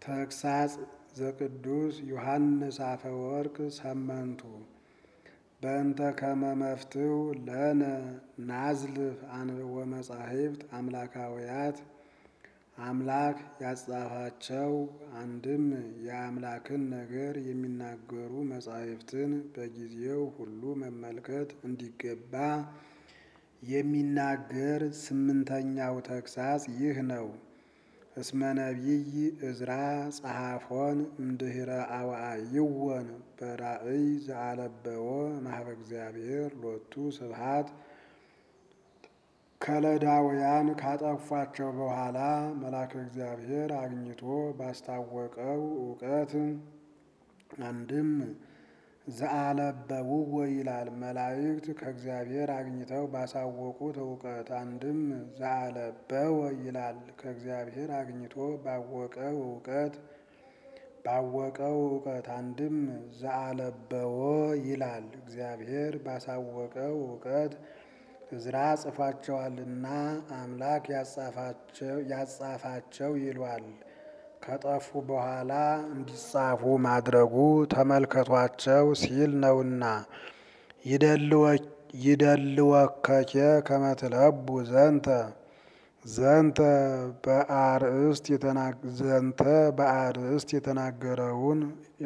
ተግሳጽ ዘቅዱስ ዮሐንስ አፈወርቅ ሰመንቱ በእንተ ከመ መፍትው ለነ ናዝልፍ አንብቦ መጻሕፍት አምላካውያት አምላክ ያጻፋቸው አንድም የአምላክን ነገር የሚናገሩ መጻሕፍትን በጊዜው ሁሉ መመልከት እንዲገባ የሚናገር ስምንተኛው ተግሳጽ ይህ ነው። እስመ ነቢይ እዝራ ጸሐፎን እምድኅረ አዋዕይወን በራእይ ዘአለበዎ ማህበ እግዚአብሔር ሎቱ ስብሐት ከለዳውያን ካጠፏቸው በኋላ መልአከ እግዚአብሔር አግኝቶ ባስታወቀው እውቀት አንድም ዘአለበውዎ ይላል። መላእክት ከእግዚአብሔር አግኝተው ባሳወቁት እውቀት አንድም ዘአለበወ ይላል። ከእግዚአብሔር አግኝቶ ባወቀው እውቀት ባወቀው እውቀት አንድም ዘአለበዎ ይላል። እግዚአብሔር ባሳወቀው እውቀት እዝራ ጽፏቸዋልና አምላክ ያጻፋቸው ይሏል። ከጠፉ በኋላ እንዲጻፉ ማድረጉ ተመልከቷቸው ሲል ነውና። ይደልወከኬ ከመትለቡ ዘንተ ዘንተ በአርእስት የተናገረውን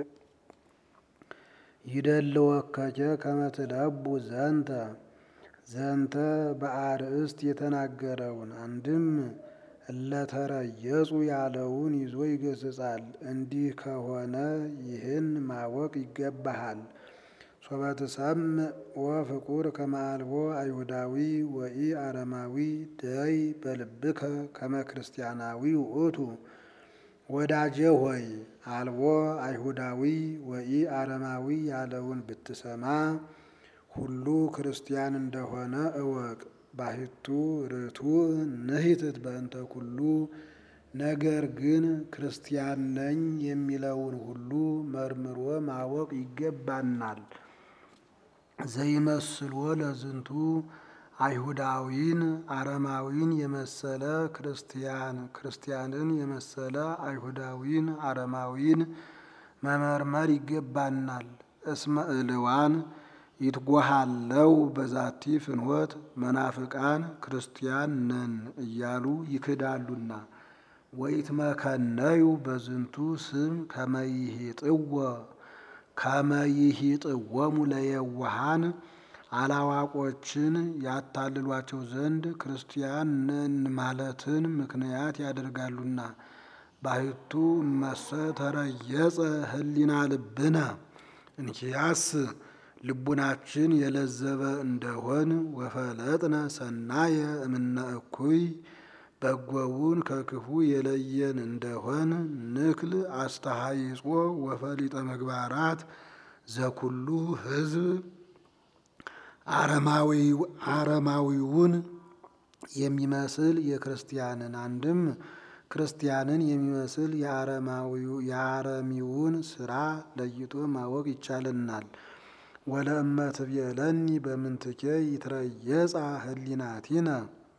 ይደልወከኬ ከመትለቡ ዘንተ ዘንተ በአርእስት የተናገረውን አንድም እለተረየጹ ያለውን ይዞ ይገስጻል። እንዲህ ከሆነ ይህን ማወቅ ይገባሃል። ሶበትሰምዕ ወፍቁር ከመ አልቦ አይሁዳዊ ወኢ አረማዊ ደይ በልብከ ከመ ክርስቲያናዊ ውእቱ። ወዳጄ ሆይ አልቦ አይሁዳዊ ወኢ አረማዊ ያለውን ብትሰማ ሁሉ ክርስቲያን እንደሆነ እወቅ። ባሕቱ ርቱዕ ንሂትት በእንተ ኩሉ ነገር ግን ክርስቲያን ነኝ የሚለውን ሁሉ መርምሮ ማወቅ ይገባናል። ዘይመስልዎ ለዝንቱ አይሁዳዊን አረማዊን የመሰለ ክርስቲያን ክርስቲያንን የመሰለ አይሁዳዊን አረማዊን መመርመር ይገባናል። እስመ እልዋን ይትጓሃለው በዛቲ ፍኖት መናፍቃን ክርስቲያን ነን እያሉ ይክዳሉና። ወይትመከነዩ በዝንቱ ስም ከመይሂጥዎ ከመይሂጥዎሙ ለየዋሃን አላዋቆችን ያታልሏቸው ዘንድ ክርስቲያን ነን ማለትን ምክንያት ያደርጋሉና። ባሕቱ እመሰ ተረየጸ ህሊና ልብነ እንኪያስ ልቡናችን የለዘበ እንደሆን ወፈለጥነ ሰናየ እምነ እኩይ በጎውን ከክፉ የለየን እንደሆን ንክል አስተሃይጾ ወፈሊጠ ምግባራት ዘኩሉ ሕዝብ አረማዊውን የሚመስል የክርስቲያንን አንድም ክርስቲያንን የሚመስል የአረሚውን ስራ ለይቶ ማወቅ ይቻለናል። ወለእመ ትቤለኒ በምንትኬ ይትረየጻ ህሊናቲነ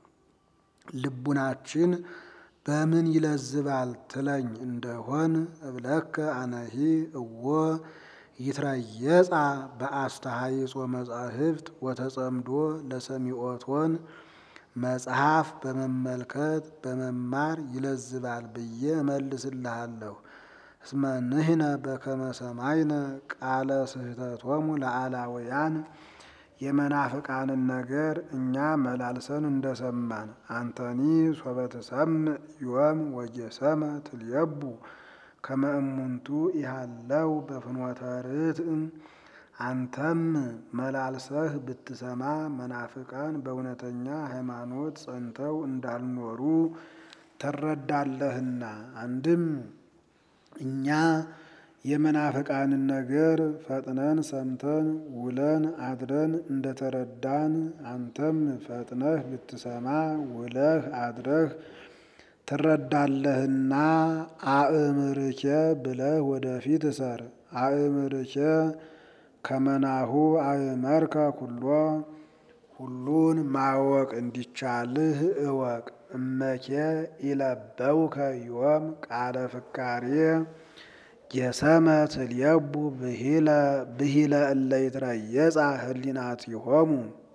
ልቡናችን በምን ይለዝባል ትለኝ እንደሆን እብለከ አነሂ እዎ ይትረየጻ በአስተሃይጾ መጻሕፍት ወተጸምዶ ለሰሚዖቶን መጽሐፍ በመመልከት በመማር ይለዝባል ብዬ እመልስልሃለሁ። እስመ ንሕነ በከመ ሰማይነ ቃለ ስሕተቶሙ ለአላውያን የመናፍቃንን ነገር እኛ መላልሰን እንደሰማን አንተኒ ሶበ ትሰምዕ ዮም ወጌሰመ ትልየቡ ከመ እሙንቱ ኢሃለው በፍኖተ ርትዕ አንተም መላልሰህ ብትሰማ መናፍቃን በእውነተኛ ሃይማኖት ጸንተው እንዳልኖሩ ትረዳለህና። አንድም እኛ የመናፍቃንን ነገር ፈጥነን ሰምተን ውለን አድረን እንደተረዳን አንተም ፈጥነህ ብትሰማ ውለህ አድረህ ትረዳለህና አእምርኬ ብለህ ወደፊት እሰር። አእምርኬ ከመናሁ አእመርከ ኩሎ ሁሉን ማወቅ እንዲቻልህ እወቅ። እመኬ ኢለበውከ ዮም ቃለ ፍካሬ ጌሰመ ትልየቡ ብሂለ እለ ይትረየጻ ህሊናቲሆሙ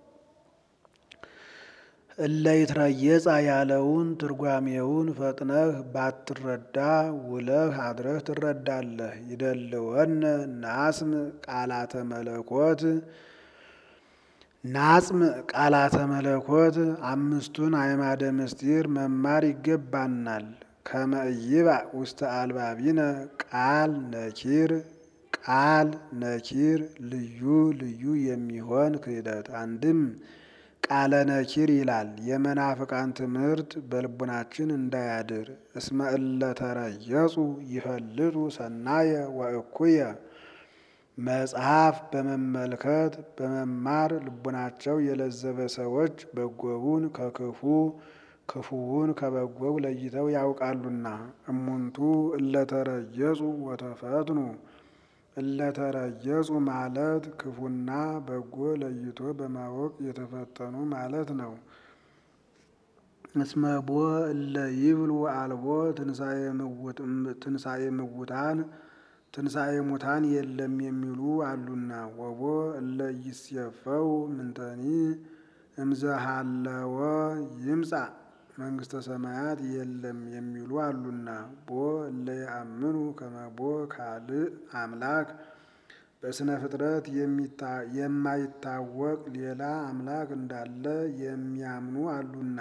እለ ይትረየጻ ያለውን ትርጓሜውን ፈጥነህ ባትረዳ ውለህ አድረህ ትረዳለህ። ይደልወነ ናጽም ቃላተ መለኮት ናጽም ቃላተ መለኮት አምስቱን አዕማደ ምስጢር መማር ይገባናል። ከመይባ ውስተ አልባቢነ ቃል ነኪር ቃል ነኪር ልዩ ልዩ የሚሆን ክህደት አንድም ቃለ ነኪር ይላል። የመናፍቃን ትምህርት በልቡናችን እንዳያድር እስመ እለ ተረየጹ ይፈልጡ ሰናየ ወእኩየ መጽሐፍ በመመልከት በመማር ልቡናቸው የለዘበ ሰዎች በጎውን ከክፉ ክፉውን ከበጎው ለይተው ያውቃሉና። እሙንቱ እለተረየጹ ወተፈትኑ እለተረየጹ ማለት ክፉና በጎ ለይቶ በማወቅ የተፈተኑ ማለት ነው። እስመቦ እለ ይብሉ አልቦ ትንሣኤ ምውታን ትንሣኤ ሙታን የለም የሚሉ አሉና። ወቦ እለ ይሴፈው ምንተኒ እምዘሃለወ ይምጻ መንግስተ ሰማያት የለም የሚሉ አሉና። ቦ እለ ያአምኑ ከመቦ ካልእ አምላክ በስነ ፍጥረት የማይታወቅ ሌላ አምላክ እንዳለ የሚያምኑ አሉና።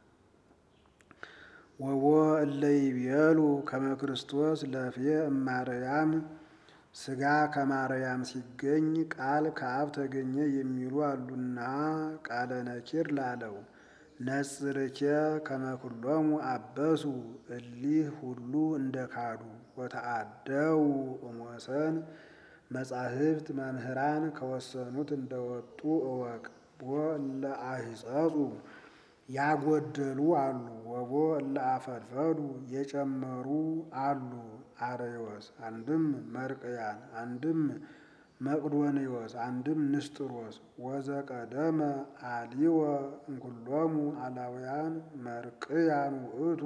ወቦ እለ ይቤሉ ከመ ክርስቶስ ለፍየ እማርያም ስጋ ከማርያም ሲገኝ ቃል ከአብ ተገኘ የሚሉ አሉና። ቃለ ነኪር ላለው ነጽርኬ ከመኩሎሙ አበሱ እሊህ ሁሉ እንደ ካዱ ወተአደው እሞሰን መጻሕፍት መምህራን ከወሰኑት እንደወጡ እወቅ። ቦ እለ አሂጸጹ ያጎደሉ አሉ። ወቦ እለ አፈድፈዱ የጨመሩ አሉ። አርዮስ አንድም መርቅያን አንድም መቅዶንዮስ አንድም ንስጥሮስ ወዘቀደመ አሊወ እንኩሎሙ አላውያን መርቅያን ውእቱ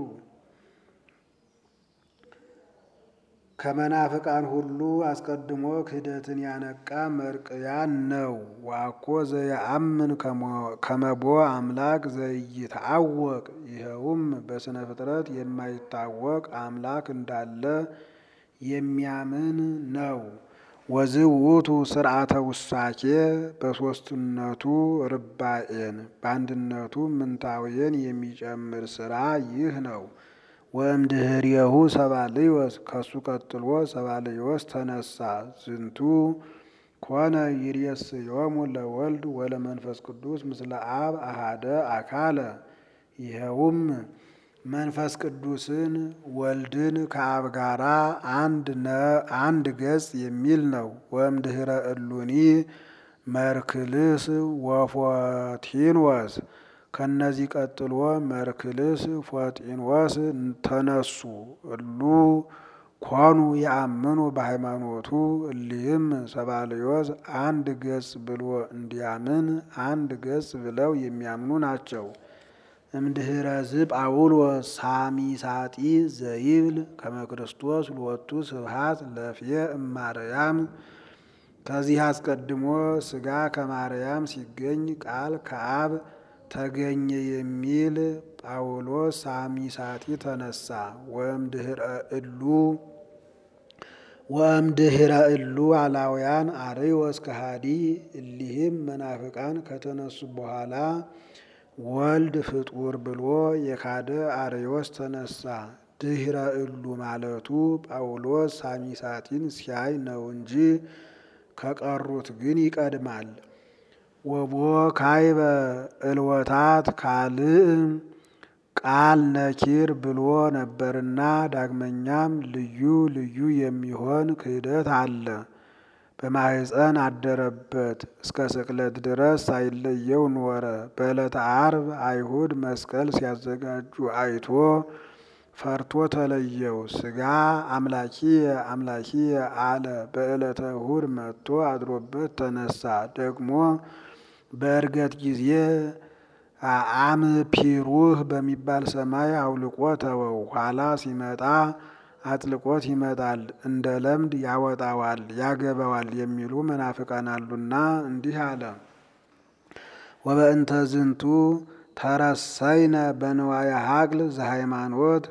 ከመናፍቃን ሁሉ አስቀድሞ ክህደትን ያነቃ መርቅያን ነው። ዋኮ ዘየአምን ከመቦ አምላክ ዘይታወቅ ይኸውም በስነ ፍጥረት የማይታወቅ አምላክ እንዳለ የሚያምን ነው። ወዝውቱ ስርዓተ ውሳኬ በሦስትነቱ ርባኤን በአንድነቱ ምንታውየን የሚጨምር ስራ ይህ ነው። ወእምድህሬሁ ሰባልዮስ ከሱ ቀጥሎ ሰባልዮስ ተነሳ። ዝንቱ ኮነ ይሬስዮሙ ለወልድ ወለመንፈስ ቅዱስ ምስለ አብ አሃደ አካለ ይኸውም መንፈስ ቅዱስን ወልድን ከአብ ጋራ አንድ ገጽ የሚል ነው። ወእምድህረ እሉኒ መርክልስ ወፎቲንወስ ከነዚህ ቀጥሎ መርክልስ ፎጢንወስ ተነሱ። እሉ ኮኑ ያአምኑ በሃይማኖቱ እሊህም ሰባልዮስ አንድ ገጽ ብሎ እንዲያምን አንድ ገጽ ብለው የሚያምኑ ናቸው። እምድህረ ዝጳውሎስ ሳሚሳጢ ዘይብል ከመ ክርስቶስ ሎቱ ስብሐት ለፍየ እማርያም ከዚህ አስቀድሞ ስጋ ከማርያም ሲገኝ ቃል ከአብ ተገኘ የሚል ጳውሎስ ሳሚሳጢ ተነሳ። ወእምድህረ እሉ ወእምድህረ እሉ አላውያን አርዮስ ከሃዲ እሊህም መናፍቃን ከተነሱ በኋላ ወልድ ፍጡር ብሎ የካደ አርዮስ ተነሳ። ድህረ እሉ ማለቱ ጳውሎስ ሳሚሳጢን ሲያይ ነው እንጂ ከቀሩት ግን ይቀድማል። ወቦ ካይበ እልወታት ካልእ ቃል ነኪር ብሎ ነበርና ዳግመኛም ልዩ ልዩ የሚሆን ክህደት አለ። በማህፀን አደረበት እስከ ስቅለት ድረስ ሳይለየው ኖረ። በዕለተ ዓርብ አይሁድ መስቀል ሲያዘጋጁ አይቶ ፈርቶ ተለየው። ስጋ አምላኪየ አምላኪየ አለ። በዕለተ እሁድ መጥቶ አድሮበት ተነሳ። ደግሞ በዕርገት ጊዜ አምፒሩህ በሚባል ሰማይ አውልቆ ተወው። ኋላ ሲመጣ አጥልቆት ይመጣል፣ እንደ ለምድ ያወጣዋል፣ ያገባዋል የሚሉ መናፍቃን አሉና እንዲህ አለ። ወበእንተ ዝንቱ ተረሰይነ በንዋየ ሀቅል ዘሃይማኖት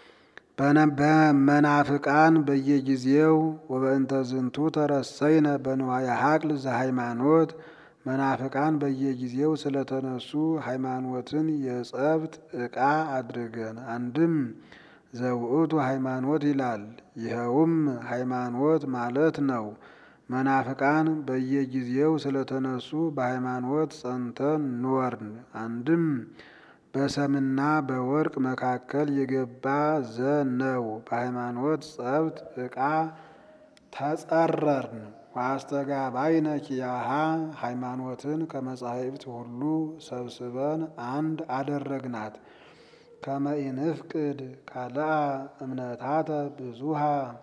በመናፍቃን በየጊዜው ወበእንተ ዝንቱ ተረሰይነ በንዋየ ሀቅል ዘሃይማኖት መናፍቃን በየጊዜው ስለተነሱ ሃይማኖትን የጸብት ዕቃ አድርገን አንድም ዘውእቱ ሃይማኖት ይላል። ይኸውም ሃይማኖት ማለት ነው። መናፍቃን በየጊዜው ስለተነሱ በሃይማኖት ጸንተን ኖርን። አንድም በሰምና በወርቅ መካከል የገባ ዘ ነው። በሃይማኖት ጸብት ዕቃ ተጸረርን። ዋስተጋባይነ ኪያሃ ሃይማኖትን ከመጻሕፍት ሁሉ ሰብስበን አንድ አደረግናት። ከመኢንፍቅድ ካልአ እምነታተ ብዙሃ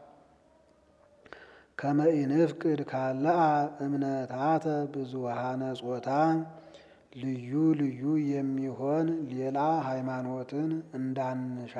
ከመኢንፍቅድ ካልአ እምነታተ ብዙሃነ ጾታ ልዩ ልዩ የሚሆን ሌላ ሃይማኖትን እንዳንሻ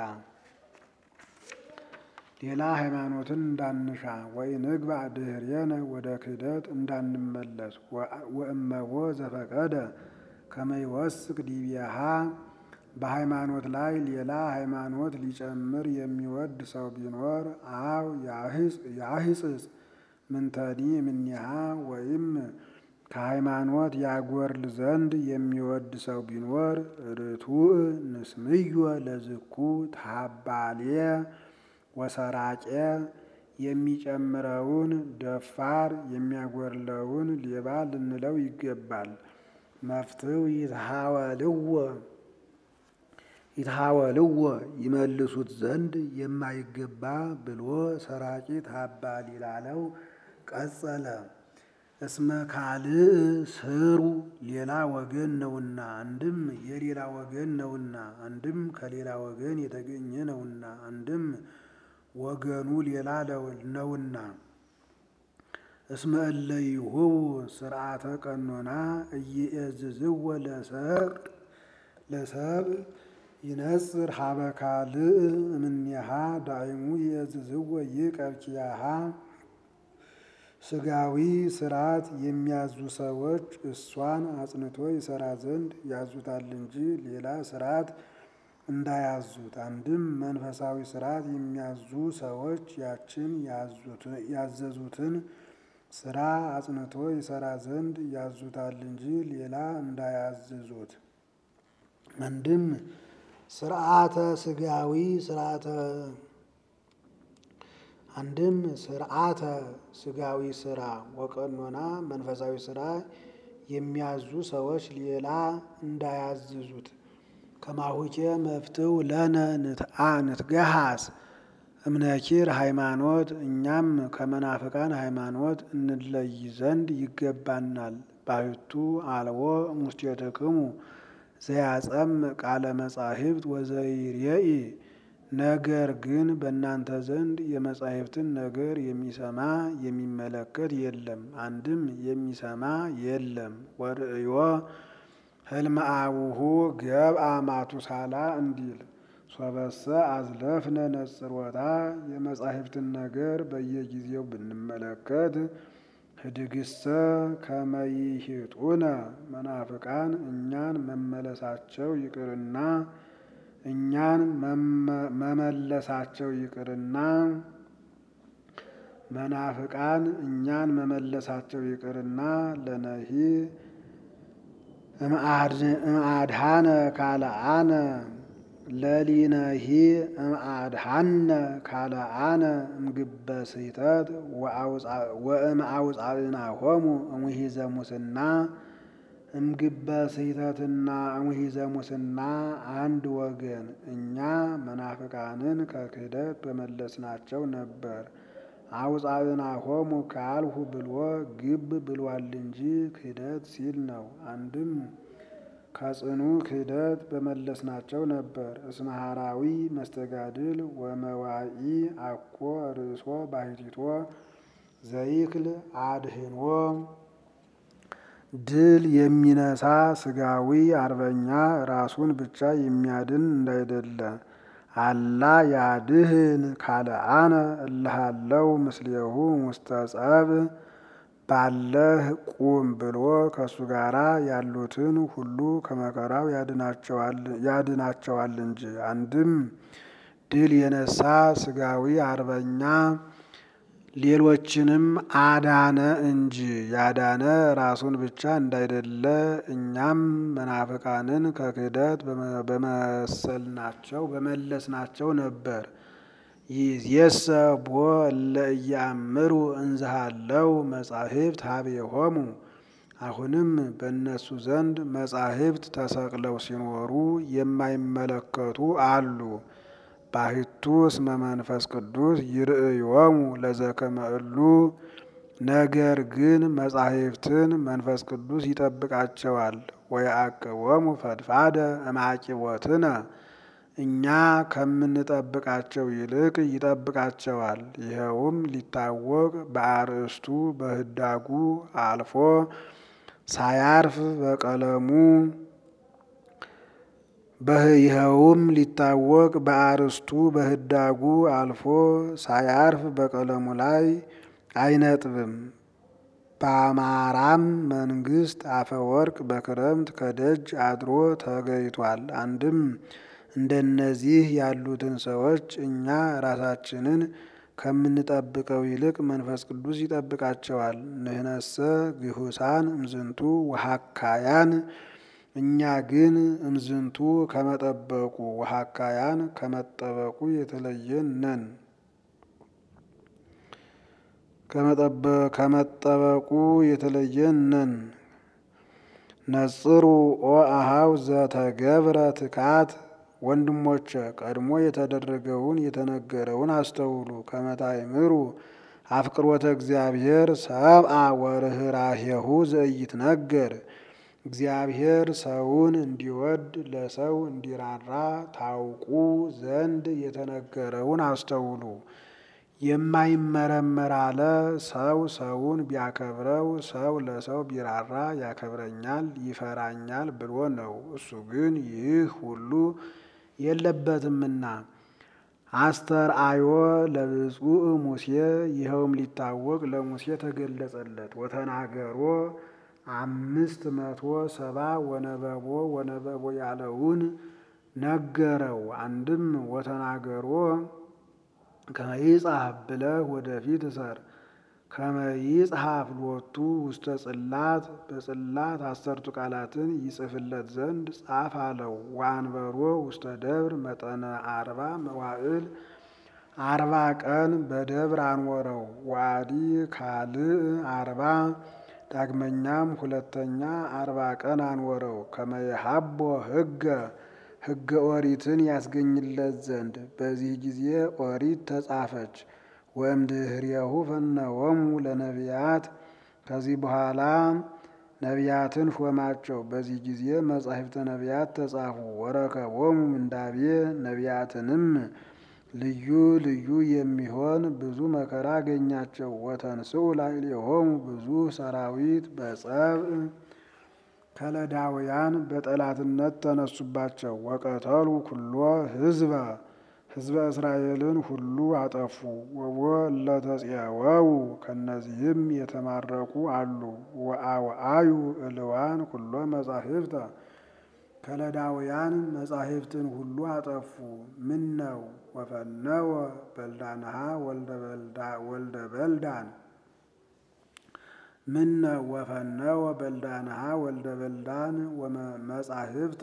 ሌላ ሃይማኖትን እንዳንሻ ወኢንግባእ ድኅሬነ ወደ ክህደት እንዳንመለስ ወእመቦ ዘፈቀደ ከመ ይወስክ ዲቤሃ በሃይማኖት ላይ ሌላ ሃይማኖት ሊጨምር የሚወድ ሰው ቢኖር አው ያህጽጽ ምንተኒ እምኔሃ ወይም ከሃይማኖት ያጎርል ዘንድ የሚወድ ሰው ቢኖር ርቱዕ ንስምዮ ለዝኩ ታባሌ ወሰራቄ የሚጨምረውን ደፋር የሚያጎርለውን ሌባ ልንለው ይገባል። መፍትው ይትሃወልዎ ይትሃወልዎ ይመልሱት ዘንድ የማይገባ ብሎ ሰራቂ ታባል ይላለው ቀጸለ። እስመ ካልእ ስሩ ሌላ ወገን ነውና፣ አንድም የሌላ ወገን ነውና፣ አንድም ከሌላ ወገን የተገኘ ነውና፣ አንድም ወገኑ ሌላ ነውና። እስመ እለ ይሁቡ ስርዓተ ቀኖና እይእዝዝዎ ለሰብእ ለሰብእ ይነጽር ሀበ ካልእ እምኔሃ ዳይሙ ይእዝዝዎ ይቀብ ኪያሃ ስጋዊ ስርዓት የሚያዙ ሰዎች እሷን አጽንቶ ይሰራ ዘንድ ያዙታል እንጂ ሌላ ስርዓት እንዳያዙት። አንድም መንፈሳዊ ስርዓት የሚያዙ ሰዎች ያችን ያዘዙትን ስራ አጽንቶ ይሰራ ዘንድ ያዙታል እንጂ ሌላ እንዳያዝዙት። አንድም ስርዓተ ስጋዊ ስርዓተ አንድም ስርዓተ ስጋዊ ስራ ወቀኖና መንፈሳዊ ስራ የሚያዙ ሰዎች ሌላ እንዳያዝዙት። ከማሁኬ መፍትው ለነ ንትአ ንትገሃስ እምነኪር ሃይማኖት እኛም ከመናፍቃን ሃይማኖት እንለይ ዘንድ ይገባናል። ባሕቱ አልቦ ሙስቴትክሙ ዘያጸም ቃለ መጻሕፍት ወዘይሬኢ ነገር ግን በእናንተ ዘንድ የመጻሕፍትን ነገር የሚሰማ የሚመለከት የለም። አንድም የሚሰማ የለም። ወርእዮ ህልመ አቡሁ ገብአ ማቱሳላ እንዲል ሶበሰ አዝለፍነ ነጽሮታ የመጻሕፍትን ነገር በየጊዜው ብንመለከት ህድግሰ ከመይሂጡነ መናፍቃን እኛን መመለሳቸው ይቅርና እኛን መመለሳቸው ይቅርና መናፍቃን እኛን መመለሳቸው ይቅርና ለነሂ እምአድሃነ ካልአነ ለሊነሂ እምአድሃነ ካልአነ እምግበ ስሕተት ወእምአውፃእናሆሙ እምሂዘ ሙስና እምግበ ስሕተትና እምሂዘ ሙስና አንድ ወገን እኛ መናፍቃንን ከክህደት በመለስናቸው ነበር። አውፃእናሆሙ ካልሁ ብሎ ግብ ብሏል እንጂ ክህደት ሲል ነው። አንድም ከጽኑ ክህደት በመለስናቸው ነበር። እስመ ሐራዊ መስተጋድል ወመዋኢ አኮ ርእሶ ባሕቲቶ ዘይክል አድህኖ ድል የሚነሳ ስጋዊ አርበኛ ራሱን ብቻ የሚያድን እንዳይደለ አላ ያድህን ካልአነ እልሃለው ምስሌሁ ውስተ ጸብ ባለህ ቁም ብሎ ከእሱ ጋር ያሉትን ሁሉ ከመከራው ያድናቸዋል እንጂ። አንድም ድል የነሳ ስጋዊ አርበኛ ሌሎችንም አዳነ እንጂ ያዳነ ራሱን ብቻ እንዳይደለ እኛም መናፍቃንን ከክህደት በመሰልናቸው በመለስናቸው ነበር። ይእዜሰ ቦ እለ ኢያእምሩ እንዝሃለው መጻሕፍት ሀቤሆሙ። አሁንም በእነሱ ዘንድ መጻሕፍት ተሰቅለው ሲኖሩ የማይመለከቱ አሉ። ባሕቱ እስመ መንፈስ ቅዱስ ይርእዮሙ ለዘከመ እሉ። ነገር ግን መጻሕፍትን መንፈስ ቅዱስ ይጠብቃቸዋል። ወየዐቅቦሙ ፈድፋደ እምዐቂቦትነ እኛ ከምንጠብቃቸው ይልቅ ይጠብቃቸዋል። ይኸውም ሊታወቅ በአርእስቱ በህዳጉ አልፎ ሳያርፍ በቀለሙ ይኸውም ሊታወቅ በአርእስቱ በህዳጉ አልፎ ሳያርፍ በቀለሙ ላይ አይነጥብም። በአማራም መንግስት አፈወርቅ በክረምት ከደጅ አድሮ ተገይቷል። አንድም እንደነዚህ ያሉትን ሰዎች እኛ ራሳችንን ከምንጠብቀው ይልቅ መንፈስ ቅዱስ ይጠብቃቸዋል። ንህነሰ ግሁሳን እምዝንቱ ወሐካያን እኛ ግን እምዝንቱ ከመጠበቁ ወሐካያን ከመጠበቁ የተለየን ነን። ከመጠበቁ የተለየን ነን። ነጽሩ ኦ አሃው ዘተገብረ ትካት ወንድሞቼ ቀድሞ የተደረገውን የተነገረውን አስተውሉ። ከመታይምሩ አፍቅሮተ እግዚአብሔር ሰብአ ወርኅራኄሁ ዘኢይትነገር እግዚአብሔር ሰውን እንዲወድ ለሰው እንዲራራ ታውቁ ዘንድ የተነገረውን አስተውሉ። የማይመረመር አለ ሰው ሰውን ቢያከብረው ሰው ለሰው ቢራራ ያከብረኛል ይፈራኛል ብሎ ነው። እሱ ግን ይህ ሁሉ የለበትምና። አስተርአዮ ለብፁዕ ሙሴ ይኸውም ሊታወቅ ለሙሴ ተገለጸለት። ወተናገሮ አምስት መቶ ሰባ ወነበቦ ወነበቦ ያለውን ነገረው። አንድም ወተናገሮ ከመይጽሐፍ ብለህ ወደፊት እሰር ከመይጽሐፍ ሎቱ ውስተ ጽላት በጽላት አሰርቱ ቃላትን ይጽፍለት ዘንድ ጻፍ አለው። ወአንበሮ ውስተ ደብር መጠነ አርባ መዋዕል አርባ ቀን በደብር አንወረው። ዋዲ ካልእ አርባ ዳግመኛም ሁለተኛ አርባ ቀን አንወረው። ከመይሃቦ ህገ ህገ ኦሪትን ያስገኝለት ዘንድ በዚህ ጊዜ ኦሪት ተጻፈች። ወእምድኅሬሁ ፈነወሙ ለነቢያት ከዚህ በኋላ ነቢያትን ሾማቸው። በዚህ ጊዜ መጻሕፍተ ነቢያት ተጻፉ። ወረከቦሙ ምንዳቤ ነቢያትንም ልዩ ልዩ የሚሆን ብዙ መከራ አገኛቸው። ወተንስኡ ላዕሌሆሙ ብዙ ሰራዊት በጸብእ ከለዳውያን በጠላትነት ተነሱባቸው። ወቀተሉ ኩሎ ህዝበ ህዝበ እስራኤልን ሁሉ አጠፉ። ወቦ ለተጼወው ከእነዚህም የተማረኩ አሉ። ወአውአዩ እልዋን ኩሎ መጻሕፍተ ከለዳውያን መጻሕፍትን ሁሉ አጠፉ። ምን ነው ወፈነወ በልዳንሃ ወልደ በልዳን ምነ ወፈነወ በልዳንሃ ወልደ በልዳን መጻሕፍተ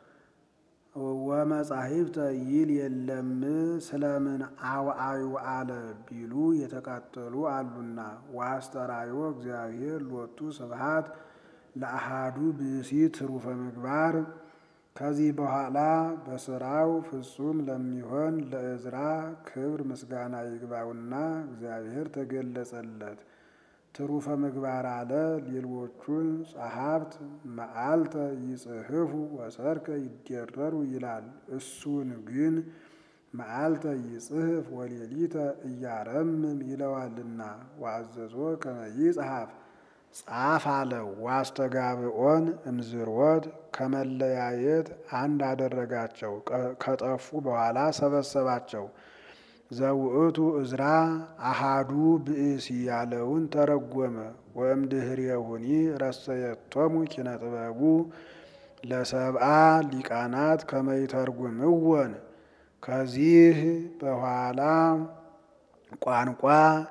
ወመጻሕፍተ ይል የለም ስለምን አውአዩ አለ ቢሉ የተቃጠሉ አሉና። ወአስተራዮ እግዚአብሔር ሎቱ ስብሐት ለአሃዱ ብእሲ ትሩፈ ምግባር ከዚህ በኋላ በስራው ፍጹም ለሚሆን ለእዝራ ክብር ምስጋና ይግባውና እግዚአብሔር ተገለጸለት። ትሩፈ ምግባር አለ ሌሎቹን ጸሐፍት መዓልተ ይጽሕፉ ወሰርከ ይደረሩ ይላል። እሱን ግን መዓልተ ይጽሕፍ ወሌሊተ እያረምም ይለዋልና። ወአዘዞ ከመ ይጽሐፍ ጻፍ አለው። ዋስተጋብኦን እምዝርወት ከመለያየት አንድ አደረጋቸው። ከጠፉ በኋላ ሰበሰባቸው። ዘውእቱ እዝራ አሃዱ ብእሲ ያለውን ተረጎመ። ወእምድኅሬሁኒ ረሰየቶሙ ኪነ ጥበቡ ለሰብአ ሊቃናት ከመይተርጉምወን ከዚህ በኋላ ቋንቋ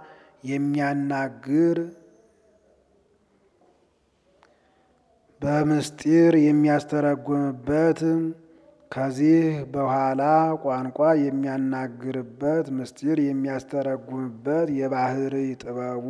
የሚያናግር በምስጢር የሚያስተረጉምበት ከዚህ በኋላ ቋንቋ የሚያናግርበት ምስጢር የሚያስተረጉምበት የባህርይ ጥበቡ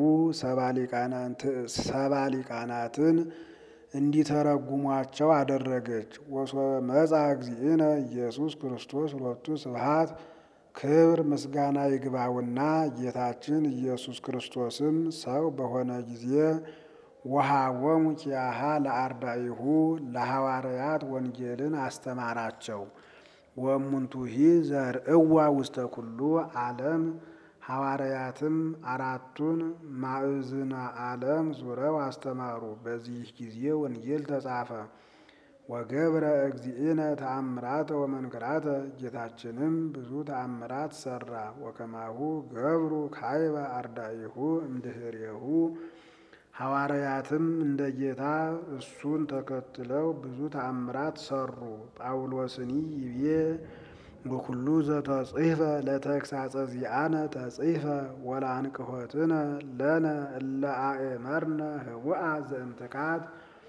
ሰባ ሊቃናትን እንዲተረጉሟቸው አደረገች። ወሶበ መጽአ እግዚእነ ኢየሱስ ክርስቶስ ሎቱ ስብሐት ክብር ምስጋና ይግባውና ጌታችን ኢየሱስ ክርስቶስም ሰው በሆነ ጊዜ ወሀቦሙ ኪያሃ ለአርዳኢሁ ለሐዋርያት ወንጌልን አስተማራቸው። ወእሙንቱሂ ዘርእዋ ውስተ ኩሉ ዓለም ሐዋርያትም አራቱን ማዕዝነ ዓለም ዙረው አስተማሩ። በዚህ ጊዜ ወንጌል ተጻፈ። ወገብረ እግዚእነ ተአምራተ ወመንክራተ ጌታችንም ብዙ ተአምራት ሰራ። ወከማሁ ገብሩ ካይበ አርዳኢሁ እምድኅሬሁ ሐዋርያትም እንደ ጌታ እሱን ተከትለው ብዙ ተአምራት ሰሩ። ጳውሎስኒ ይቤ ወኩሉ ዘተጽሕፈ ለተግሳጸ ዚአነ ተጽሕፈ ወለአንቅሖትነ ለነ እለ አእመርነ ህቡአ ዘእምትካት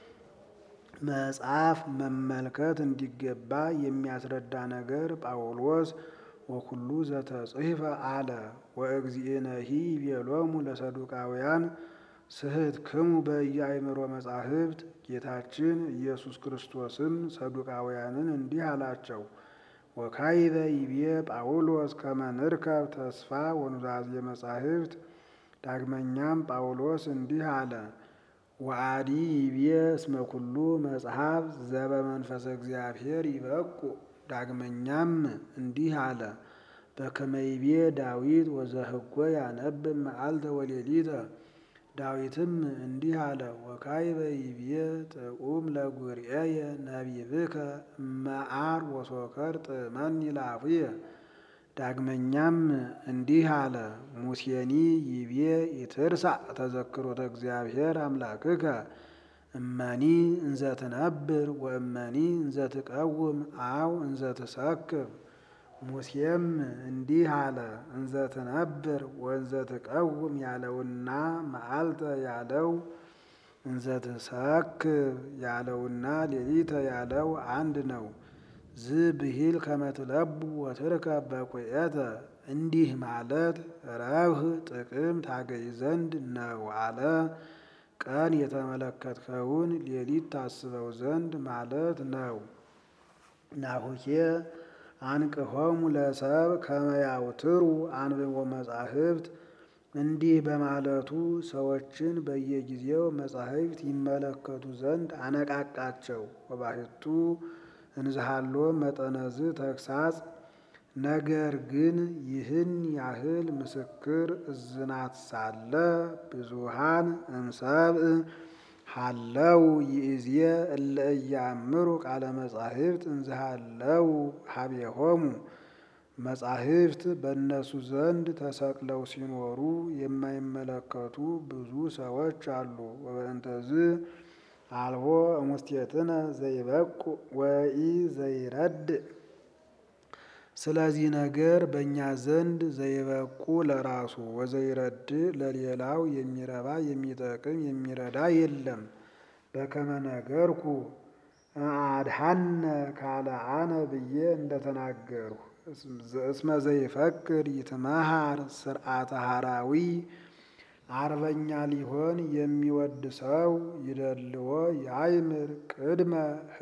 መጽሐፍ መመልከት እንዲገባ የሚያስረዳ ነገር ጳውሎስ ወኩሉ ዘተጽሕፈ አለ። ወእግዚእነሂ ይቤሎሙ ለሰዱቃውያን ስሕትክሙ በኢያእምሮ መጻሕፍት ጌታችን ኢየሱስ ክርስቶስም ሰዱቃውያንን እንዲህ አላቸው። ወካይበ ይቤ ጳውሎስ ከመ ንርከብ ተስፋ ወኑዛዜ መጻሕፍት። ዳግመኛም ጳውሎስ እንዲህ አለ። ወአዲ ይቤ እስመ ኩሉ መጽሐፍ ዘበመንፈሰ እግዚአብሔር ይበቁ። ዳግመኛም እንዲህ አለ። በከመ ይቤ ዳዊት ወዘህጎ ያነብብ መዓልተ ወሌሊተ። ዳዊትም እንዲህ አለ። ወካይበ ይቤ ጥዑም ለጉርኤየ ነቢብከ እመዓር ወሶከር ጥመኒ ላፉየ። ዳግመኛም እንዲህ አለ። ሙሴኒ ይቤ ኢትርሳዕ ተዘክሮተ እግዚአብሔር አምላክከ እመኒ እንዘ ትነብር ወእመኒ እንዘ ትቀውም አው እንዘ ትሰክብ። ሙሴም እንዲህ አለ። እንዘ ትነብር ወእንዘ ትቀውም ያለውና መዓልተ ያለው እንዘ ትሰክብ ያለውና ሌሊተ ያለው አንድ ነው። ዝ ብሂል ከመትለቡ ወትርከብ በቁኤተ እንዲህ ማለት ረብህ ጥቅም ታገኝ ዘንድ ነው አለ። ቀን የተመለከትከውን ሌሊት ታስበው ዘንድ ማለት ነው። ናሁኬ አንቅሆሙ ለሰብ ከመያውትሩ አንብቦ መጻሕፍት እንዲህ በማለቱ ሰዎችን በየጊዜው መጻሕፍት ይመለከቱ ዘንድ አነቃቃቸው። ወባሕቱ እንዝሃሎ መጠነዝ ተግሳጽ ነገር ግን ይህን ያህል ምስክር እዝናት ሳለ ብዙሃን እምሰብእ ሃለው ይእዜ እለ ኢያእምሩ ቃለ መጻሕፍት እንዝሃለው ሀቤሆሙ መጻሕፍት በእነሱ ዘንድ ተሰቅለው ሲኖሩ የማይመለከቱ ብዙ ሰዎች አሉ። ወበእንተዝ አልቦ እሙስቴትነ ዘይበቁ ወኢ ዘይረድእ ስለዚህ ነገር በእኛ ዘንድ ዘይበቁ ለራሱ ወዘይረድእ ለሌላው የሚረባ የሚጠቅም የሚረዳ የለም። በከመ ነገርኩ አድሃነ ካልአነ ብዬ እንደተናገርሁ እስመ ዘይፈቅድ ይትመሃር ስርዓተ ሐራዊ አርበኛ ሊሆን የሚወድ ሰው ይደልዎ ያይምር ቅድመ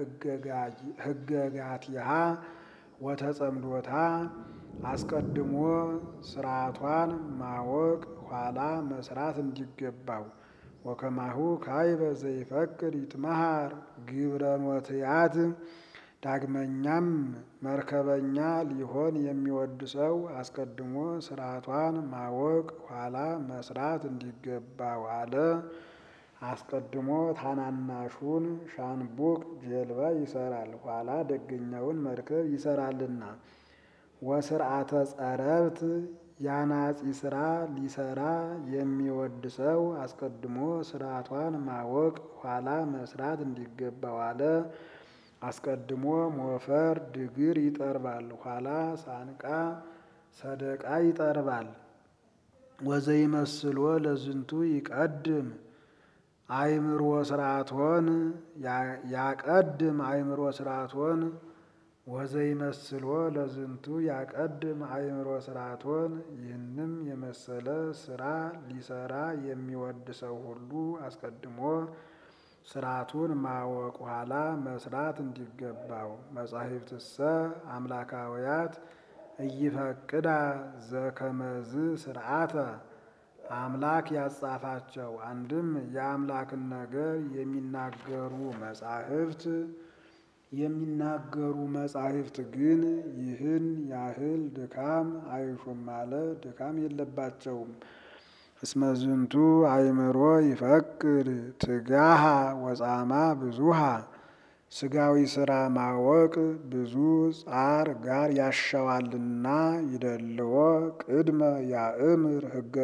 ህገጋቲሃ ወተጸምዶታ አስቀድሞ ስርዓቷን ማወቅ ኋላ መስራት እንዲገባው። ወከማሁ ካይበ ዘይፈቅድ ይትመሃር ግብረ ኖትያት ዳግመኛም መርከበኛ ሊሆን የሚወድ ሰው አስቀድሞ ስርዓቷን ማወቅ ኋላ መስራት እንዲገባው አለ። አስቀድሞ ታናናሹን ሻንቡቅ ጀልባ ይሰራል፣ ኋላ ደገኛውን መርከብ ይሰራልና። ወስርዓተ ጸረብት ያናጺ ስራ ሊሰራ የሚወድ ሰው አስቀድሞ ስርዓቷን ማወቅ ኋላ መስራት እንዲገባው አለ። አስቀድሞ ሞፈር ድግር ይጠርባል፣ ኋላ ሳንቃ ሰደቃ ይጠርባል። ወዘይመስሎ ለዝንቱ ይቀድም አእምሮ ስርዓቶን ያቀድም አእምሮ ስርዓቶን ወዘይመስሎ ለዝንቱ ያቀድም አእምሮ ስርዓቶን። ይህንም የመሰለ ስራ ሊሰራ የሚወድ ሰው ሁሉ አስቀድሞ ስርዓቱን ማወቅ ኋላ መስራት እንዲገባው። መጻሕፍትሰ አምላካውያት እይፈቅዳ ዘከመዝ ስርዓተ አምላክ ያጻፋቸው አንድም የአምላክን ነገር የሚናገሩ መጻሕፍት የሚናገሩ መጻሕፍት ግን ይህን ያህል ድካም አይሹም አለ። ድካም የለባቸውም። እስመ ዝንቱ አእምሮ ይፈቅድ ትጋሃ ወጻማ ብዙሃ ስጋዊ ስራ ማወቅ ብዙ ጻር ጋር ያሻዋልና ይደልዎ ቅድመ ያእምር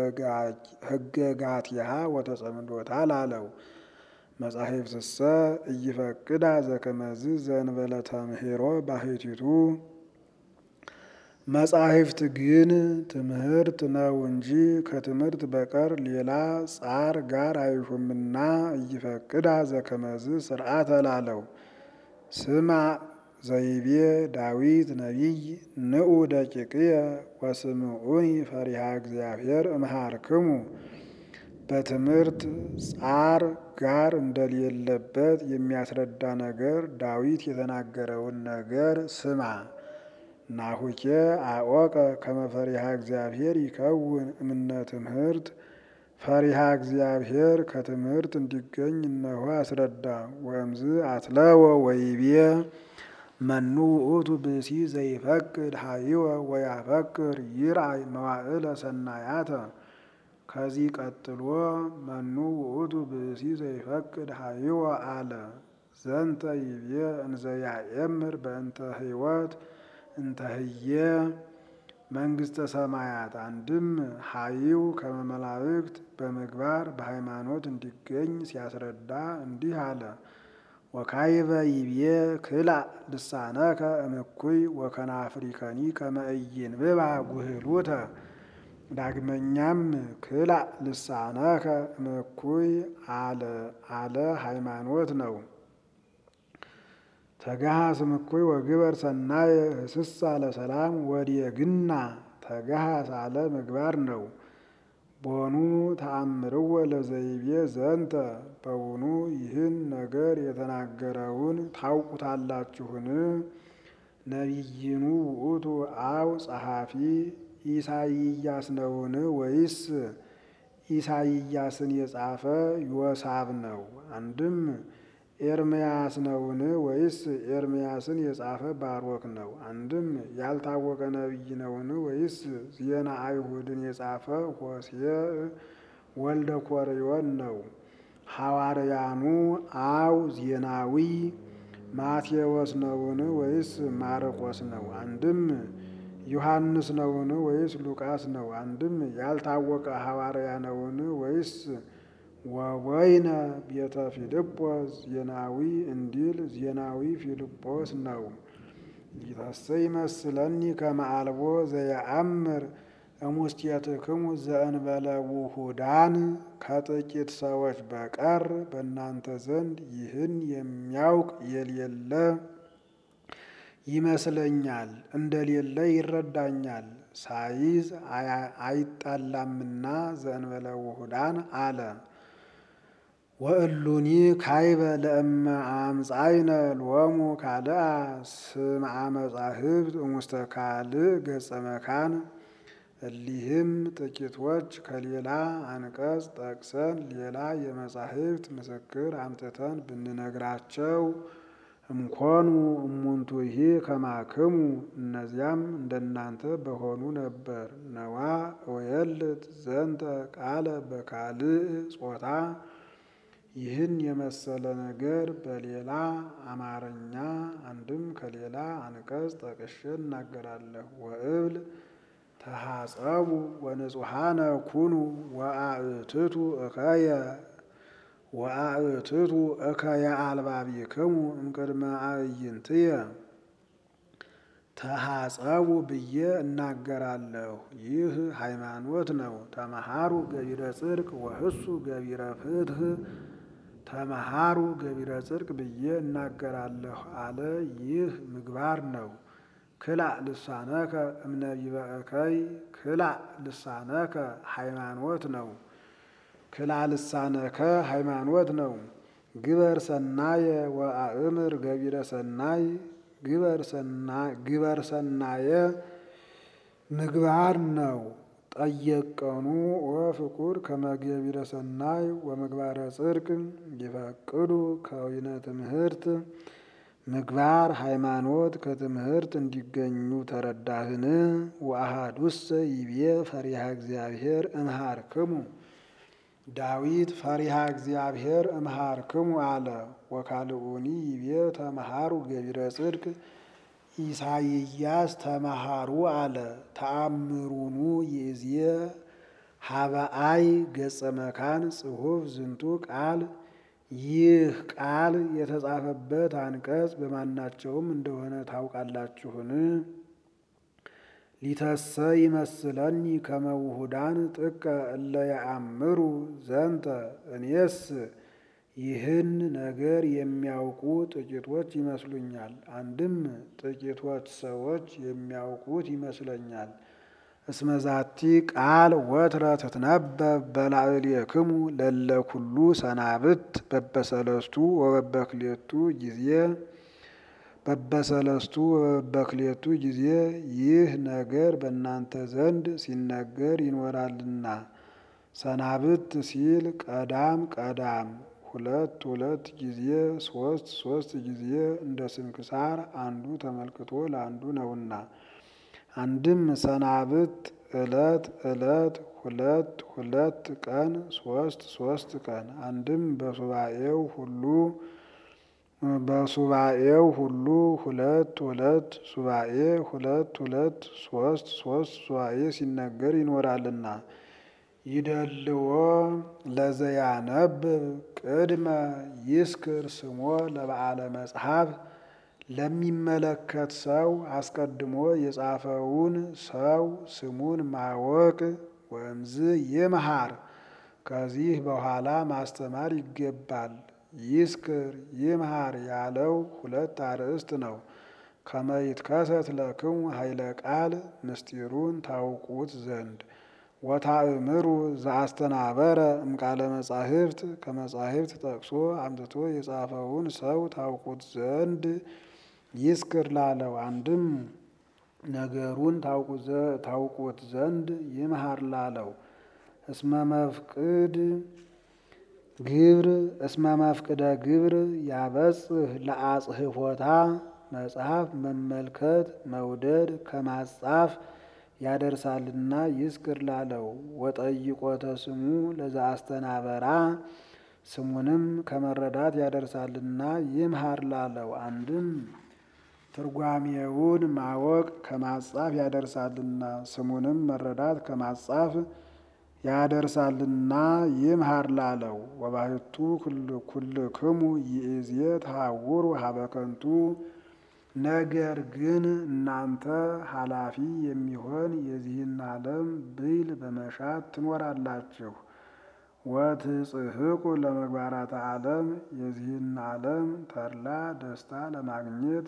ህገጋትሃ ወተጸምዶታ ላለው መጻሕፍትሰ እይፈቅዳ ዘከመዝ ዘንበለ ተምህሮ ባሕቲቱ መጻሕፍት ግን ትምህርት ነው እንጂ ከትምህርት በቀር ሌላ ጻር ጋር አይሹምና እይፈቅዳ ዘከመዝ ስርዓተ ላለው ስማ ዘይቤ ዳዊት ነቢይ ንዑ ደቂቅየ ወስምዑኒ ፈሪሃ እግዚአብሔር እምሃርክሙ በትምህርት ጻር ጋር እንደሌለበት የሚያስረዳ ነገር ዳዊት የተናገረውን ነገር ስማ። ናሁኬ አወቀ ከመ ፈሪሃ እግዚአብሔር ይከውን እምነ ትምህርት ፈሪሃ እግዚአብሔር ከትምህርት እንዲገኝ እነሆ አስረዳ። ወእምዝ አትለወ ወይቤ መኑ ውእቱ ብእሲ ዘይፈቅድ ሀይወ ወያፈቅር ይርአይ መዋዕለ ሰናያተ። ከዚህ ቀጥሎ መኑ ውእቱ ብእሲ ዘይፈቅድ ሀይወ አለ። ዘንተ ይቤ እንዘ ያእምር በእንተ ህይወት እንተ ህየ መንግስተ ሰማያት። አንድም ሀይው ከመ መላእክት በምግባር በሃይማኖት እንዲገኝ ሲያስረዳ እንዲህ አለ። ወካይበ ይቤ ክላእ ልሳነከ እምኩይ ወከናፍሪከኒ ከመ ኢይንብባ ጉህሉተ። ዳግመኛም ክላእ ልሳነከ እምኩይ አለ አለ ሃይማኖት ነው። ተጋሃስ እምኩይ ወግበር ሰናየ ህስሳ ለሰላም ወዲየግና ተጋሃስ አለ ምግባር ነው። ቦኑ ተአምርወ ለዘይቤ ዘንተ በውኑ ይህን ነገር የተናገረውን ታውቁታላችሁን? ነቢይኑ ውእቱ አው ጸሐፊ ኢሳይያስ ነውን? ወይስ ኢሳይያስን የጻፈ ዮሳብ ነው? አንድም ኤርምያስ ነውን? ወይስ ኤርምያስን የጻፈ ባሮክ ነው? አንድም ያልታወቀ ነቢይ ነውን? ወይስ ዜና አይሁድን የጻፈ ሆሴዕ ወልደ ኮርዮን ነው? ሐዋርያኑ አው ዜናዊ ማቴዎስ ነውን? ወይስ ማርቆስ ነው? አንድም ዮሐንስ ነውን? ወይስ ሉቃስ ነው? አንድም ያልታወቀ ሐዋርያ ነውን? ወይስ ወወይነ ቤተ ፊልጶስ ዜናዊ እንዲል ዜናዊ ፊልጶስ ነው። ይተሰ ይመስለኒ ከመ አልቦ ዘየአምር እሙስቴትክሙ ዘእንበለ ውሁዳን ከጥቂት ሰዎች በቀር በእናንተ ዘንድ ይህን የሚያውቅ የሌለ ይመስለኛል፣ እንደሌለ ይረዳኛል። ሳይዝ አይጣላምና ዘእንበለ ውሁዳን አለ። ወእሉኒ ካይበ ለእመ አምጻይነ ሎሙ ካልአ ስምዐ መጻሕፍት እሙስተ ካልእ ገጸ መካን። እሊህም ጥቂቶች ከሌላ አንቀጽ ጠቅሰን ሌላ የመጻሕፍት ምስክር አምጥተን ብንነግራቸው እምኮኑ እሙንቱሂ ከማክሙ እነዚያም እንደናንተ በሆኑ ነበር። ነዋ እወየልት ዘንተ ቃለ በካልእ ጾታ ይህን የመሰለ ነገር በሌላ አማርኛ አንድም ከሌላ አንቀጽ ጠቅሼ እናገራለሁ። ወእብል ተሐጸቡ ወንጹሐነ ኩኑ ወአእትቱ እከየ ወአእትቱ እከየ አልባቢክሙ እምቅድመ አዕይንትየ ተሐጸቡ ብዬ እናገራለሁ። ይህ ሃይማኖት ነው። ተመሃሩ ገቢረ ጽድቅ ወህሱ ገቢረ ፍትህ ተመሃሩ ገቢረ ጽድቅ ብዬ እናገራለሁ አለ። ይህ ምግባር ነው። ክላእ ልሳነከ እምነቢበ እከይ ክላእ ልሳነከ ሃይማኖት ነው። ክላእ ልሳነከ ሃይማኖት ነው። ግበር ሰናየ ወአእምር ገቢረ ሰናይ ግበር ሰናየ ምግባር ነው። ጠየቀኑ ወፍቁር ከመገቢረ ሰናይ ወምግባረ ጽድቅ ይፈቅዱ ከዊነ ትምህርት ምግባር ሃይማኖት ከትምህርት እንዲገኙ ተረዳህን? ወአሐዱሰ ይቤ ፈሪሃ እግዚአብሔር እምሃርክሙ ዳዊት ፈሪሃ እግዚአብሔር እምሃርክሙ አለ። ወካልኡኒ ይቤ ተመሃሩ ገቢረ ጽድቅ ኢሳይያስ ተመሃሩ አለ። ተአምሩኑ ይእዜ ሀበአይ ገጸ መካን ጽሑፍ ዝንቱ ቃል ይህ ቃል የተጻፈበት አንቀጽ በማናቸውም እንደሆነ ታውቃላችሁን? ሊተሰ ይመስለኒ ከመ ውሁዳን ጥቀ እለ ያአምሩ ዘንተ እኔስ ይህን ነገር የሚያውቁ ጥቂቶች ይመስሉኛል። አንድም ጥቂቶች ሰዎች የሚያውቁት ይመስለኛል። እስመዛቲ ቃል ወትረ ትትነበብ በላዕሌክሙ ለለ ኩሉ ሰናብት በበሰለስቱ ወበበክሌቱ ጊዜ በበሰለስቱ ወበበክሌቱ ጊዜ ይህ ነገር በእናንተ ዘንድ ሲነገር ይኖራልና። ሰናብት ሲል ቀዳም ቀዳም ሁለት ሁለት ጊዜ ሶስት ሶስት ጊዜ እንደ ስንክሳር አንዱ ተመልክቶ ለአንዱ ነውና። አንድም ሰናብት ዕለት ዕለት ሁለት ሁለት ቀን ሶስት ሶስት ቀን አንድም በሱባኤው ሁሉ በሱባኤው ሁሉ ሁለት ሁለት ሱባኤ ሁለት ሁለት ሶስት ሶስት ሱባኤ ሲነገር ይኖራልና። ይደልዎ ለዘያነብብ ቅድመ ይስክር ስሞ ለበዓለ መጽሐፍ ለሚመለከት ሰው አስቀድሞ የጻፈውን ሰው ስሙን ማወቅ ወእምዝ ይምሃር ከዚህ በኋላ ማስተማር ይገባል። ይስክር ይምሃር ያለው ሁለት አርእስት ነው። ከመይትከሰት ለክሙ ኃይለ ቃል ምስጢሩን ታውቁት ዘንድ ወታእምሩ ዘአስተናበረ እምቃለ መጻሕፍት ከመጻሕፍት ጠቅሶ አምጥቶ የጻፈውን ሰው ታውቁት ዘንድ ይስክር ላለው አንድም ነገሩን ታውቁት ዘንድ ይምሃር ላለው እስመ መፍቅድ ግብር እስመ መፍቅደ ግብር ያበጽህ ለአጽህፎታ መጽሐፍ መመልከት መውደድ ከማጻፍ ያደርሳልና ይስክር ላለው ወጠይቆተ ስሙ ለዛ አስተናበራ ስሙንም ከመረዳት ያደርሳልና ይምሃር ላለው አንድም ትርጓሜውን ማወቅ ከማጻፍ ያደርሳልና ስሙንም መረዳት ከማጻፍ ያደርሳልና ይምሃር ላለው ወባሕቱ ኩልክሙ ይእዜ ተሐውሩ ሀበከንቱ ነገር ግን እናንተ ኃላፊ የሚሆን የዚህን ዓለም ብይል በመሻት ትኖራላችሁ። ወትጽሕቁ ለመግባራተ ዓለም የዚህን ዓለም ተድላ ደስታ ለማግኘት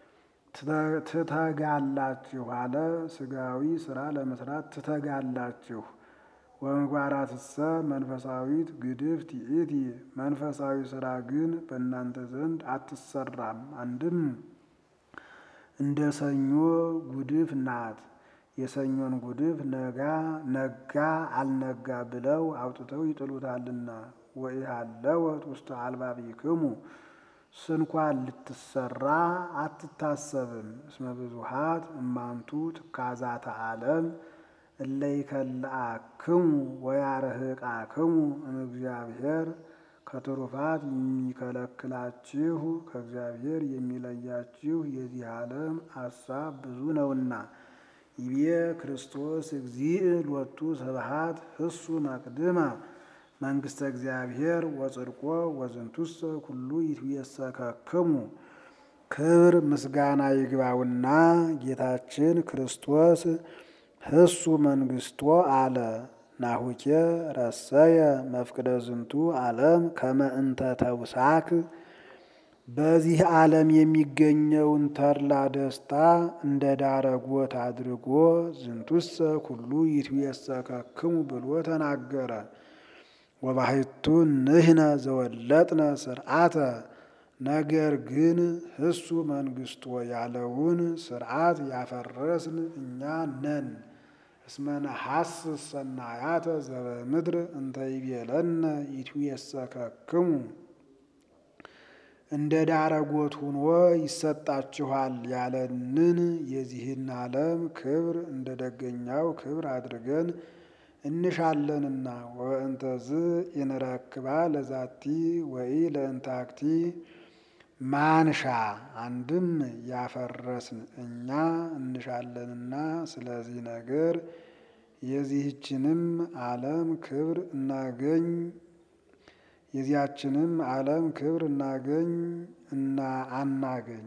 ትተጋላችሁ አለ። ስጋዊ ስራ ለመስራት ትተጋላችሁ። ወምግባራትሰ መንፈሳዊት ግድፍ ትኢቲ መንፈሳዊ ስራ ግን በእናንተ ዘንድ አትሰራም። አንድም እንደ ሰኞ ጉድፍ ናት። የሰኞን ጉድፍ ነጋ ነጋ አልነጋ ብለው አውጥተው ይጥሉታልና። ወኢሃለወት ውስተ አልባቢክሙ ስንኳን ልትሰራ አትታሰብም። እስመ ብዙሃት እማንቱ ትካዛተ ዓለም እለ ይከልአክሙ ወያርህቃክሙ እምእግዚአብሔር ከትሩፋት የሚከለክላችሁ ከእግዚአብሔር የሚለያችሁ የዚህ ዓለም አሳብ ብዙ ነውና። ይቤ ክርስቶስ እግዚእ ሎቱ ስብሐት ህሱ መቅድመ መንግሥተ እግዚአብሔር ወጽድቆ ወዝንቱሰ ኩሉ ይትቤሰከክሙ። ክብር ምስጋና ይግባውና ጌታችን ክርስቶስ ህሱ መንግስቶ አለ። ናሁኬ ረሰየ መፍቅደ ዝንቱ ዓለም ከመ እንተ ተውሳክ በዚህ ዓለም የሚገኘውን ተድላ ደስታ እንደ ዳረጎት አድርጎ ዝንቱሰ ኩሉ ይትቤሰከክሙ ብሎ ተናገረ። ወባሕቱ ንሕነ ዘወለጥነ ስርዓተ ነገር ግን ህሱ መንግስቶ ያለውን ስርዓት ያፈረስን እኛ ነን። እስመ ነሐስስ ሰናያተ ዘበምድር እንተ ይቤለነ ይትቤሰከክሙ እንደ ዳረጎት ሁኖ ይሰጣችኋል ያለንን የዚህን ዓለም ክብር እንደ ደገኛው ክብር አድርገን እንሻለንና ወእንተዝ ይንረክባ ለዛቲ ወይ ለእንታክቲ ማንሻ አንድም ያፈረስን እኛ እንሻለንና ስለዚህ ነገር የዚህችንም ዓለም ክብር እናገኝ የዚያችንም ዓለም ክብር እናገኝ እና አናገኝ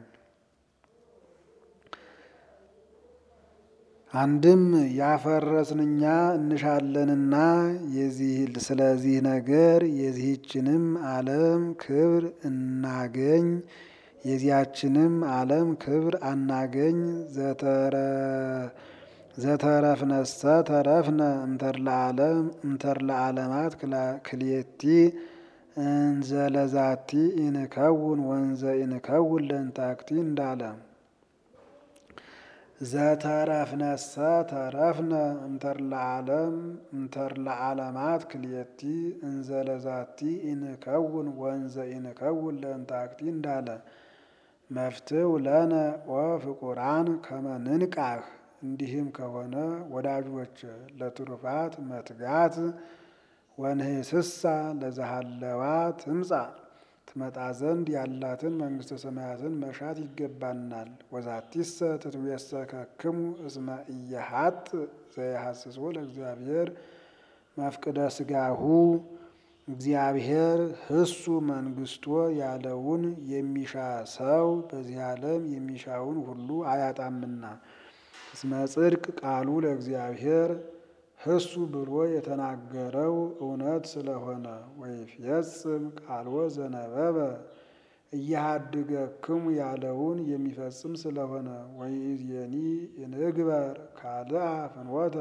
አንድም ያፈረስን እኛ እንሻለንና የዚህ ስለዚህ ነገር የዚህችንም ዓለም ክብር እናገኝ የዚያችንም ዓለም ክብር አናገኝ ዘተረፍነሰ ተረፍነ እምተርለ ዓለም እምተርለ ዓለማት ክልኤቲ እንዘለዛቲ ኢንከውን ወንዘ ኢንከውን ለእንታክቲ እንዳለ ዘተረፍነሰ ተረፍነ እምተርለ ዓለም እምተርለ ዓለማት ክልኤቲ እንዘለዛቲ ኢንከውን ወንዘ ኢንከውን ለእንታክቲ እንዳለ መፍትው ለነ ወፍቁራን ከመ ንንቃህ እንዲህም ከሆነ ወዳጆች ለትሩፋት መትጋት ወንህስሳ ለዛሃለዋ ትምጻ ትመጣ ዘንድ ያላትን መንግሥተ ሰማያትን መሻት ይገባናል። ወዛቲሰ ትትቤሰከክሙ እስመ ኢየሀጥ ዘየሐስሶ ለእግዚአብሔር መፍቅደ ሥጋሁ እግዚአብሔር ህሱ መንግስቶ ያለውን የሚሻ ሰው በዚህ ዓለም የሚሻውን ሁሉ አያጣምና። እስመ ጽድቅ ቃሉ ለእግዚአብሔር ህሱ ብሎ የተናገረው እውነት ስለሆነ ወይፌጽም ቃልዎ ዘነበበ እያሃድገክሙ ያለውን የሚፈጽም ስለሆነ ወይእዜኒ እንግበር ካልአ ፍኖተ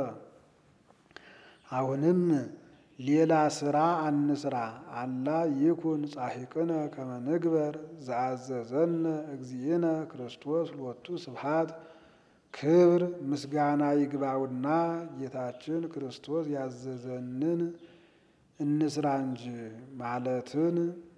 አሁንም ሌላ ስራ አንስራ አላ ይኩን ጻሒቅነ ከመ ንግበር ዘአዘዘነ እግዚእነ ክርስቶስ ሎቱ ስብሐት ክብር ምስጋና ይግባውና ጌታችን ክርስቶስ ያዘዘንን እንስራ እንጂ ማለትን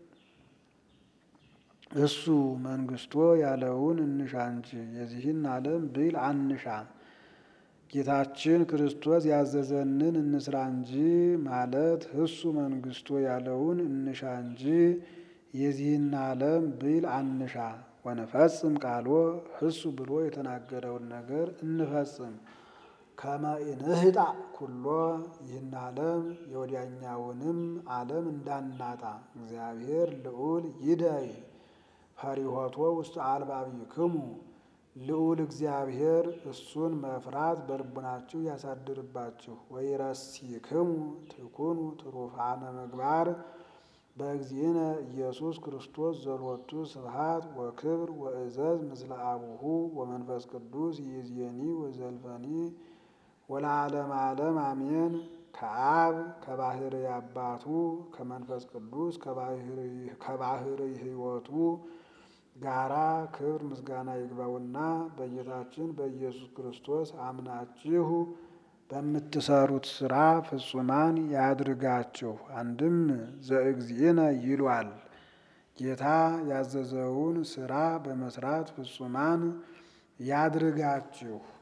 እሱ መንግስቶ ያለውን እንሻ እንጂ የዚህን ዓለም ብል አንሻ። ጌታችን ክርስቶስ ያዘዘንን እንስራ እንጂ ማለት እሱ መንግስቶ ያለውን እንሻ እንጂ የዚህን ዓለም ብል አንሻ። ወንፈጽም ቃሎ እሱ ብሎ የተናገረውን ነገር እንፈጽም። ከመ ኢንህጣ ኩሎ ይህን ዓለም የወዲያኛውንም ዓለም እንዳናጣ እግዚአብሔር ልዑል ይደይ ፈሪሆቶ ውስጥ አልባቢክሙ ልዑል እግዚአብሔር እሱን መፍራት በልቡናችሁ ያሳድርባችሁ። ወይረሲክሙ ትኩኑ ትሩፋነ ምግባር በእግዚእነ ኢየሱስ ክርስቶስ ዘሎቱ ስብሐት ወክብር ወእዘዝ ምስለ አቡሁ ወመንፈስ ቅዱስ ይእዜኒ ወዘልፈኒ ወለዓለመ ዓለም አሜን። ከአብ ከባህር አባቱ ከመንፈስ ቅዱስ ከባህር ሕይወቱ ጋራ ክብር ምስጋና ይግባውና በጌታችን በኢየሱስ ክርስቶስ አምናችሁ በምትሰሩት ስራ ፍጹማን ያድርጋችሁ። አንድም ዘእግዚእነ ይሏል። ጌታ ያዘዘውን ስራ በመስራት ፍጹማን ያድርጋችሁ።